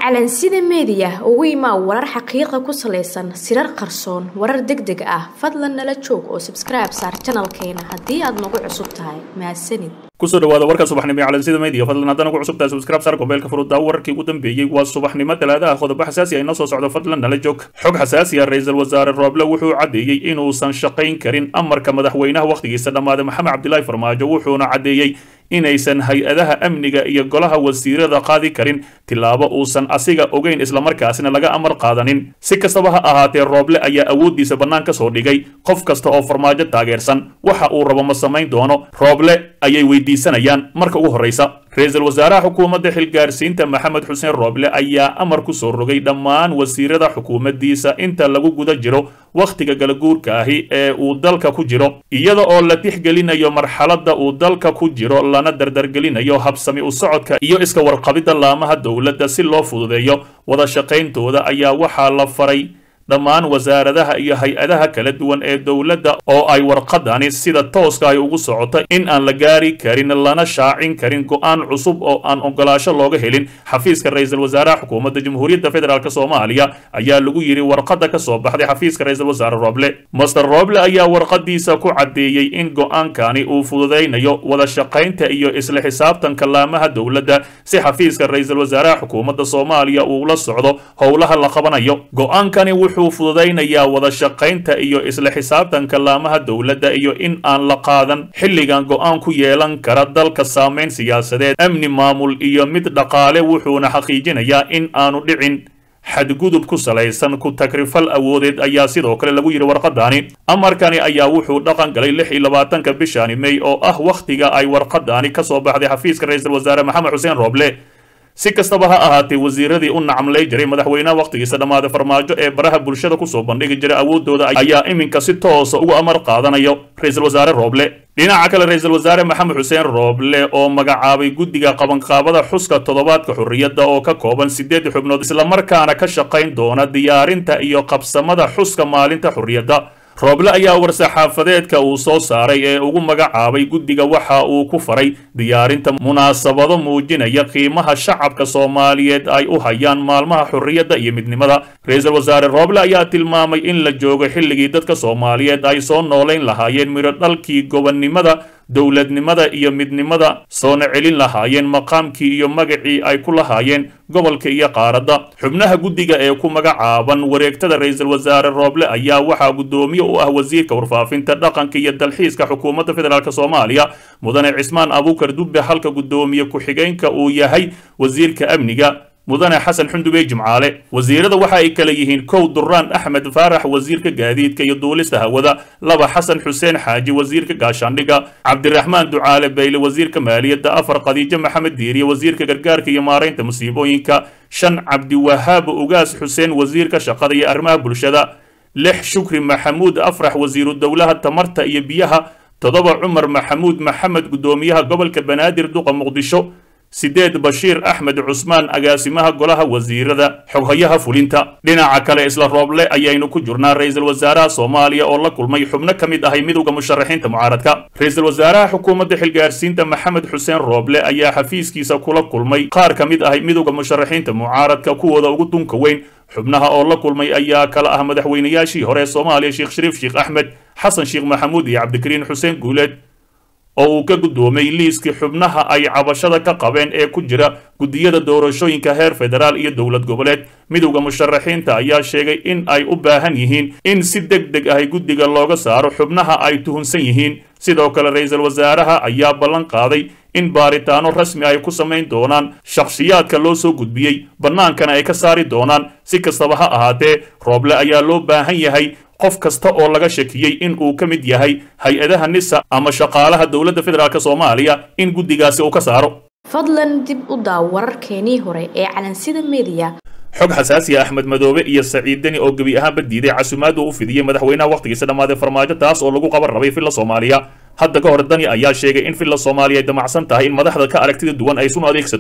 calansida meediya ugu imaa warar xaqiiqa ku salaysan sirar qarsoon warar deg deg ah fadlan nala joog oo sabskribe saar janalkeena haddii aad nagu cusub tahay mahadsanid kusoo dhawaada warka subaxnimo ee calansida media fadlan haddana ku cusubtahay subscribe sar gobeelka furudda wararkii ugu dambeeyey waa subaxnimo talaadaha qodobo xasaasi ah inoo soo socdo fadlan nala joog xog xasaasi ah ra-iisul wasaare rooble wuxuu caddeeyey inuusan shaqayn karin amarka madaxweynaha wakhtigiisa dhammaaday maxamed cabdilaahi farmaajo wuxuuna caddeeyey inaysan hay-adaha amniga iyo golaha wasiirada qaadi karin tillaabo uusan asiga ogeyn islamarkaasina laga amar qaadanin si kastaba ha ahaatee rooble ayaa awooddiisa bannaan ka soo dhigay qof kasta oo farmaajo taageersan waxa uu rabo ma samayn doono rooble ayay weydiisanayaan marka ugu horraysa ra-iisul wasaaraha xukuumadda xilgaarsiinta maxamed xuseen rooble ayaa amar ku soo rogay dhammaan wasiirada xukuumaddiisa inta lagu guda jiro wakhtiga galaguurka ahi ee uu dalka ku jiro iyada oo la tixgelinayo marxaladda uu dalka ku jiro lana dardargelinayo habsami u socodka iyo iska warqabidda laamaha dowladda si loo fududeeyo wada shaqayntooda ayaa waxaa la faray dhammaan wasaaradaha iyo hay-adaha kala duwan ee dowladda oo ay warqadani sida tooska ay ugu socoto in aan la gaari karin lana shaacin karin go-aan cusub oo aan ogolaasho looga helin xafiiska ra-iisul wasaaraha xukuumadda jamhuuriyadda federaalk soomaaliya ayaa lagu yidhi warqadda ka soo baxday xafiiska ra-iisul wasaare rooble master rooble ayaa warqadiisa ku caddeeyey in go-aankani uu fududaynayo wada shaqaynta iyo isla xisaabtanka laamaha dowladda si xafiiska ra-iisul wasaaraha xukuumadda soomaaliya uu la socdo howlaha la qabanayo go-aankani wuxuu fududaynayaa wada shaqaynta iyo isla xisaabtanka laamaha dowladda iyo in aan la qaadan xilligan go-aan ku yeelan kara dalka saamayn siyaasadeed amni maamul iyo mid dhaqaale wuxuuna xaqiijinayaa in aanu dhicin xadgudub ku salaysan ku takrifal awoodeed ayaa sidoo kale lagu yidhi warqadaani amarkani ayaa wuxuu dhaqan galay lix iyo labaatanka bishani mey oo ah wakhtiga ay warqadaani ka soo baxday xafiiska ra-iisul wasaare maxamed xuseen rooble si kastaba ha ahaatee wasiiradii u nacamlay jiray madaxweynaha wakhtigiisa dhammaaday farmaajo ee baraha bulshada kusoo bandhigi jiray awooddooda ayaa iminka si toosa uga amar qaadanayo ra-iisul wasaare rooble dhinaca kale ra-iisul wasaare maxamed xuseen rooble oo magacaabay guddiga qabanqaabada xuska toddobaadka xorriyadda oo ka kooban siddeed xubnood islamarkaana ka shaqayn doona diyaarinta iyo qabsamada xuska maalinta xorriyadda rooble ayaa war-saxaafadeedka uu soo saaray ee ugu magacaabay guddiga waxa uu ku faray diyaarinta munaasabado muujinaya qiimaha shacabka soomaaliyeed ay u hayaan maalmaha xorriyadda iyo midnimada ra-iisul wasaare rooble ayaa tilmaamay in la joogo xilligii dadka soomaaliyeed ay soo noolayn lahaayeen midho dhalkii gobonnimada dowladnimada iyo midnimada soona celin lahaayeen maqaamkii iyo magacii ay ku lahaayeen gobolka iyo qaaradda xubnaha guddiga ee ku magacaaban wareegtada ra-iisul wasaare rooble ayaa waxaa guddoomiye u ah wasiirka warfaafinta dhaqanka iyo dalxiiska xukuumadda federaalk soomaaliya mudane cismaan abuukar dubbe halka guddoomiye ku-xigeenka uu yahay wasiirka amniga mudane xasan xundubey jimcaale wasiirada waxa ay kala yihiin kow duraan axmed faarax wasiirka gaadiidka iyo duulista hawada laba xasan xuseen xaaji wasiirka gaashaandhiga cabdiraxmaan ducaale bayle wasiirka maaliyadda afar khadiijo maxamed diiriye wasiirka gargaarka iyo maaraynta musiibooyinka shan cabdiwahaab ugaas xuseen wasiirka shaqada iyo arrimaha bulshada lix shukri maxamuud afrax wasiiru dowlaha tamarta iyo biyaha toddoba cumar maxamuud maxamed guddoomiyaha gobolka banaadir duqa muqdisho sideed bashiir axmed cusmaan agaasimaha golaha wasiirada xoghayaha fulinta dhinaca kale isla rooble ayaynu ku jirnaa ra-iisul wasaaraha soomaaliya oo la kulmay xubno ka mid ahay midowda musharaxiinta mucaaradka ra-iisul wasaaraha xukuumadda xilgaarsiinta maxamed xuseen rooble ayaa xafiiskiisa kula kulmay qaar ka mid ahay midowda musharaxiinta mucaaradka kuwooda ugu dunka weyn xubnaha oo la kulmay ayaa kala ah madaxweynayaashii hore soomaaliya sheekh shariif sheekh axmed xasan sheekh maxamuud iyo cabdikariin xuseen guuleed oo uu ka guddoomay liiskii xubnaha ay cabashada ka qabeen ee ku jira guddiyada doorashooyinka heer federaal iyo dowlad goboleed midowda musharaxiinta ayaa sheegay in ay u baahan yihiin in si deg deg ahy guddiga looga saaro xubnaha ay tuhunsan yihiin sidoo kale ra-iisul wasaaraha ayaa ballan qaaday in baaritaano rasmi ay ku samayn doonaan shakhsiyaadka loo soo gudbiyey bannaankana ay ka saari doonaan si kastaba ha ahaatee rooble ayaa loo baahan yahay qof kasta oo laga shakiyey in uu ka mid yahay hay-adaha nisa ama shaqaalaha dowladda federaalk soomaaliya in guddigaasi uu ka saaro fadlan dib u daaw wararkeenii hore ee calansida meediya xog xasaasiya axmed madoobe iyo saciid deni oo gebi ahaanba diiday casumaad uu u fidiyey madaxweynaha wakhtigiisa dhammaaday farmaajo taas oo lagu qaban rabay filla soomaaliya hadda ka hor dani ayaa sheegay in filla soomaaliya ay damacsan tahay in madaxda ka aragtida duwan ay sunu adeegsato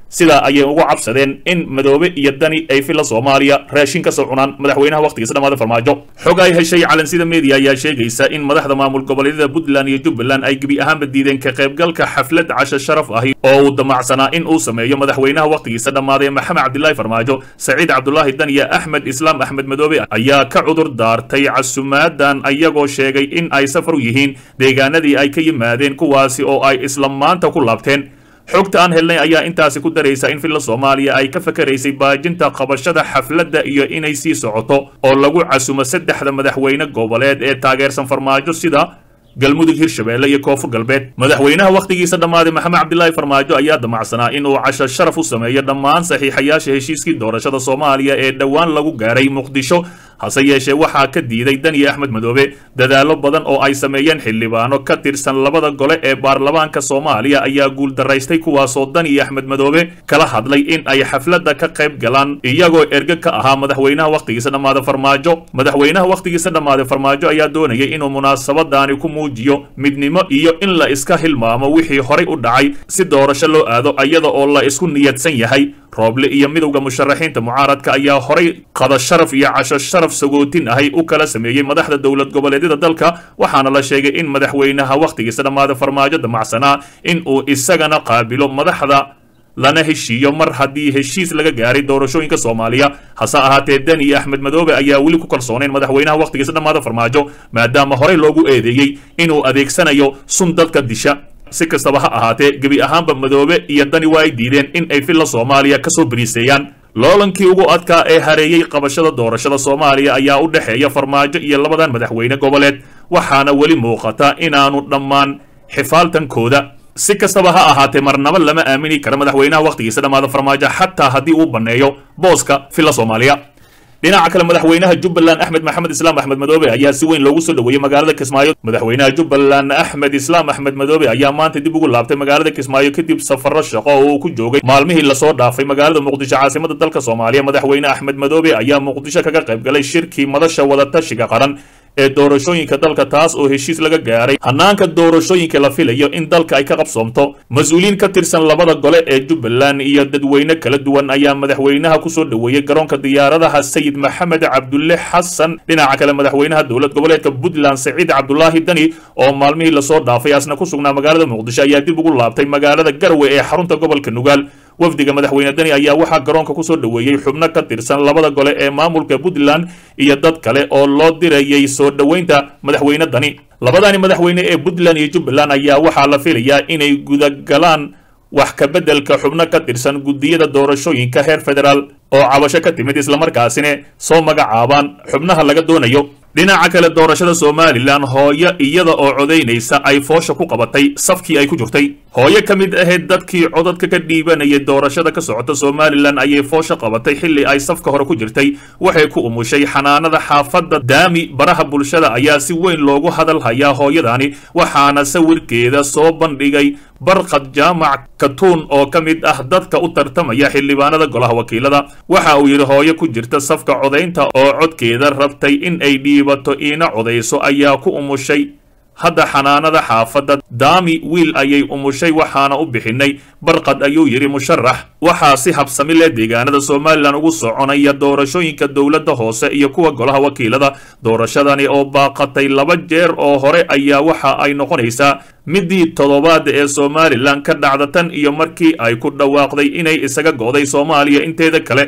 sidaa ayay ugu cabsadeen in madoobe iyo dani ay filla soomaaliya raashin ka soo cunaan madaxweynaha wakhtigiisa dhammaada farmaajo xog ay heshay calansida media ayaa sheegaysa in madaxda maamul goboleedyada puntland iyo jubbaland ay gebi ahaanba diideen ka qaybgalka xaflad casho sharaf ahi oo uu damacsanaa in uu sameeyo madaxweynaha wakhtigiisa dhammaaday maxamed cabdilaahi farmaajo saciid cabdulaahi daniya axmed islaam axmed madoobe ayaa ka cudur daartay casumaadan ayagoo sheegay in ay safar u yihiin deegaanadii ay ka yimaadeen kuwaasi oo ay isla maanta ku laabteen xogta aan helnay ayaa intaasi ku daraysa in filla soomaaliya ay ka fakaraysay baajinta qabashada xafladda iyo inay sii socoto oo lagu casumo saddexda madaxweyne goboleed ee taageersan farmaajo sida galmudug hirshabeelle iyo koonfur galbeed madaxweynaha wakhtigiisa dhammaaday maxamed cabdilaahi farmaajo ayaa damacsanaa inuu casho sharaf u sameeyo dhammaan saxiixayaasha heshiiskii doorashada soomaaliya ee dhowaan lagu gaaray muqdisho hase yeeshee waxaa ka diiday daniya axmed madoobe dadaallo badan oo ay sameeyeen xildhibaano ka tirsan labada gole ee baarlamaanka soomaaliya ayaa guuldaraystay kuwaasoo daniya axmed madoobe kala hadlay in ay xafladda ka qayb galaan iyagoo erge ka ahaa madaxweynaha wakhtigiisa dhammaada farmaajo madaxweynaha wakhtigiisa dhammaaday farmaajo ayaa doonayay inuu munaasabadaani ku muujiyo midnimo iyo in la iska hilmaamo wixii horay u dhacay si doorasho loo aado iyada oo la isku niyadsan yahay rooble iyo midowda musharaxiinta mucaaradka ayaa horay qada sharaf iyo casho sharaf sagootin ahay u kala sameeyey madaxda dowlad goboleedyada dalka waxaana la sheegay in madaxweynaha wakhtigiisa dhammaada farmaajo damacsanaa in uu isagana qaabilo madaxda lana heshiiyo mar haddii heshiis laga gaaray doorashooyinka soomaaliya hase ahaatee dani iyo axmed madoobe ayaa weli ku kalsoonayn madaxweynaha wakhtigiisa dhammaada farmaajo maadaama horey loogu eedeeyey inuu adeegsanayo sun dadka disha si kastaba ha ahaatee gebi ahaanba madoobe iyo dani waa ay diideen in ay filla soomaaliya ka soo beriiseeyaan loolankii ugu adkaa ee hareeyey qabashada doorashada soomaaliya ayaa u dhexeeya farmaajo iyo labadan madaxweyne goboleed waxaana weli muuqata inaanu dhammaan xifaaltankooda si kastaba ha ahaatee marnaba lama aamini karo madaxweynaha wakhtigiisa dhammaada farmaajo xataa haddii uu banneeyo booska filla soomaaliya dhinaca kale madaxweynaha jubbaland axmed maxamed islaam axmed madoobe ayaa si weyn loogu soo dhoweeyey magaalada kismaayo madaxweynaha jubbaland axmed islaam axmed madoobe ayaa maanta dib ugu laabtay magaalada kismaayo kadib safarro shaqo oo uu ku joogay maalmihii lasoo dhaafay magaalada muqdisho caasimada dalka soomaaliya madaxweyne axmed madoobe ayaa muqdisho kaga qayb galay shirkii madasha wadatashiga qaran ee doorashooyinka dalka taas oo heshiis laga gaaray hanaanka doorashooyinka la filayo in dalka ay ka qabsoomto mas-uuliyiin ka tirsan labada gole ee jubbaland iyo dadweyne kala duwan ayaa madaxweynaha kusoo dhoweeyey garoonka diyaaradaha sayid maxamed cabdulle xasan dhinaca kale madaxweynaha dowlad goboleedka puntland saciid cabdulaahi dani oo maalmihii lasoo dhaafay asna ku sugnaa magaalada muqdisho ayaa dib ugu laabtay magaalada garwe ee xarunta gobolka nugaal wafdiga madaxweyne dani ayaa waxaa garoonka kusoo dhoweeyey xubno ka tirsan labada gole ee maamulka puntland iyo dad kale oo loo dirayay soo dhoweynta madaxweyne dani labadani madaxweyne ee puntland iyo jubbaland ayaa waxaa la filayaa inay gudagalaan wax ka beddelka xubno ka tirsan guddiyada doorashooyinka heer federaal oo cabasho ka timid islamarkaasina soo magacaabaan xubnaha laga doonayo dhinaca kale doorashada somalilan hooyo iyada oo codaynaysa ay foosha ku qabatay safkii ay ku jirtay hooyo ka mid ahayd dadkii codadka ka dhiibanayay doorashada ka socota somalilan ayay foosha qabatay xilli ay safka hore ku jirtay waxay ku umushay xanaanada xaafadda daami baraha bulshada ayaa si weyn loogu hadal hayaa hooyadani waxaana sawirkeeda soo bandhigay barqad jaamac katuun oo ka mid ah dadka u tartamaya xildhibaanada golaha wakiilada waxa uu yidhi hooyo ku jirta safka codaynta oo codkeeda rabtay in ay dhiibato iina codayso ayaa ku umushay hadda xanaanada xaafadda daami wiil ayay umushay waxaana u bixinay barqad ayuu yidhi musharax waxaa si habsami leh deegaanada somalilan ugu soconaya doorashooyinka dowladda hoose iyo kuwa golaha wakiilada doorashadani oo baaqatay laba jeer oo hore ayaa waxa ay noqonaysaa midii toddobaad ee somalilan ka dhacda tan iyo markii ay ku dhawaaqday inay isaga go'day soomaaliya inteeda kale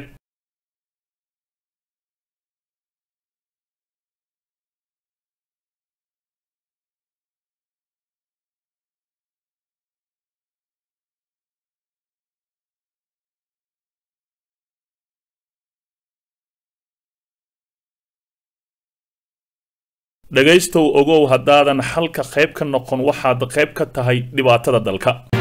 dhegaystow ogow haddaadan xalka qayb ka noqon waxaad qayb ka tahay dhibaatada dalka